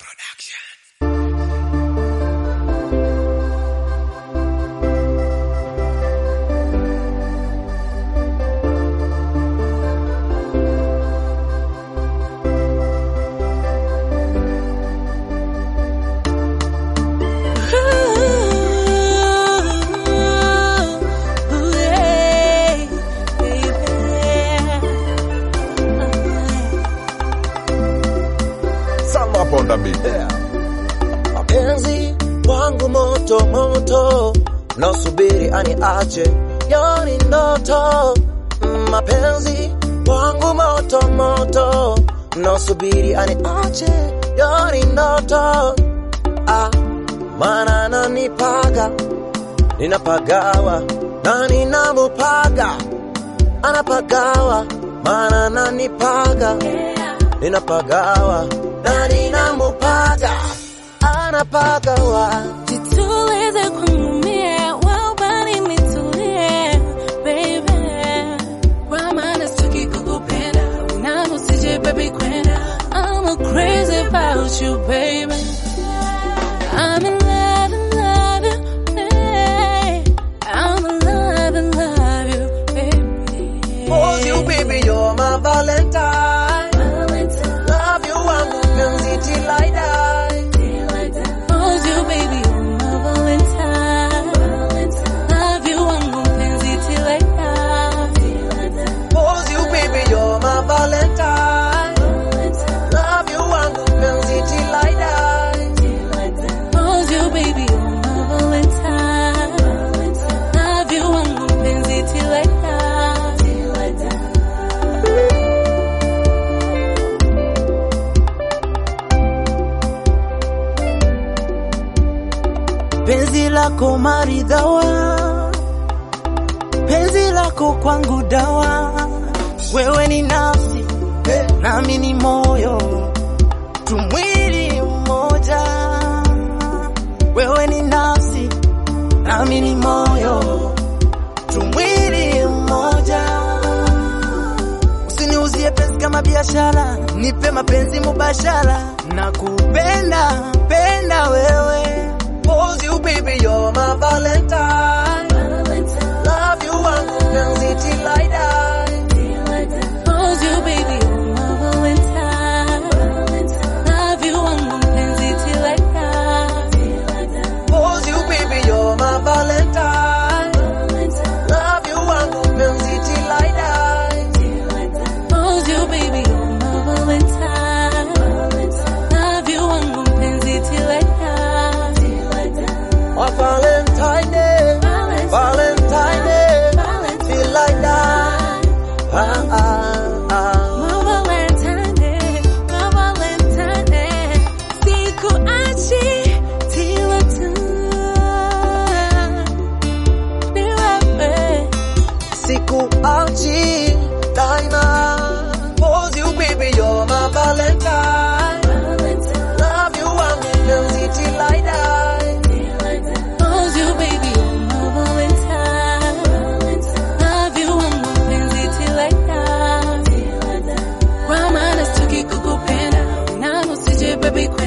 Salma Ponda Beat. Mapenzi wangu moto moto, nasubiri aniache, yani ndoto. Mapenzi wangu moto moto, nasubiri aniache, yani ndoto. Ah, maana ananipaga, ninapagawa na ninamupaga, anapagawa, maana ananipaga ninapagawa na ninamupaga, anapagawa Jitulize kwangu mie, wabali nitulie, baby. Kwa maana sitaki kukupenda, na usije baby kwenda. I'm crazy about you, baby. I'm in love, in love you, hey. I'm in love, in love you, baby. For you baby, you're my valentine. Valentine, Love you wangu penzi till I die. till I die. Hold you, baby, you're my Valentine. Love you, wangu mpenzi till I die. For you baby, you're my valentine. Love you wangu penzi till I die. Hold you, baby, you're my Valentine. Love you, wangu mpenzi till I die. penzi lako maridhawa, penzi lako kwangu dawa, wewe ni nafsi nami ni moyo, tumwili mmoja, wewe ni nafsi nami ni moyo, tumwili mmoja. Usiniuzie penzi kama biashara, nipe mapenzi mubashara, na kupenda penda wewe For you baby, you're my valentine. Love you wangu penzi till I die. Hold you, baby, you're my Valentine. Love you, wangu mpenzi till I die. For you baby, you're my valentine. Love you wangu penzi till I die. Hold you, baby, you're my Valentine. Love you, wangu mpenzi till I die. My Valentine day, Valentine day, till I die. Ah, ah, ah. My Valentine, my Valentine, sikuachi till I die. Niwewe. Sikuachi daima. For you baby, you're my Valentine. Love you wangu penzi till I die. Hold you, baby, you're my Valentine. Love you, wangu mpenzi till I die. Kwa maana sitaki kukupenda, na usije baby